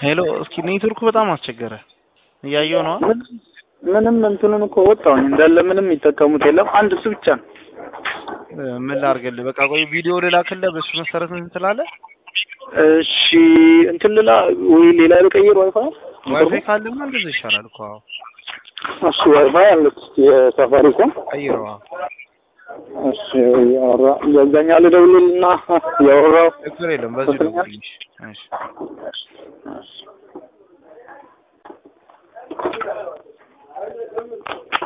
ሄሎ፣ እስኪ ኔትወርኩ በጣም አስቸገረ። እያየው ነው። ምን- ምንም እንትኑን እኮ ወጣሁኝ እንዳለ ምንም የሚጠቀሙት የለም። አንድ እሱ ብቻ ነው። ምን ላድርግልህ? በቃ ቆይ ቪዲዮ ልላክልህ፣ በሱ መሰረት እንትን ትላለህ። እሺ እንትን ልላ ወይ ሌላ ልቀይር ዋይፋይ ዋይፋይ ካለማ እንደዛ ይሻላል እኮ። አዎ፣ እሺ ዋይፋይ አለች የሳፋሪኮም ቀይረዋ። እሺ ያወራ በዛኛው ልደውልልና ያወራው ችግር የለም። በዚህ ደውልልኝ። እሺ እሺ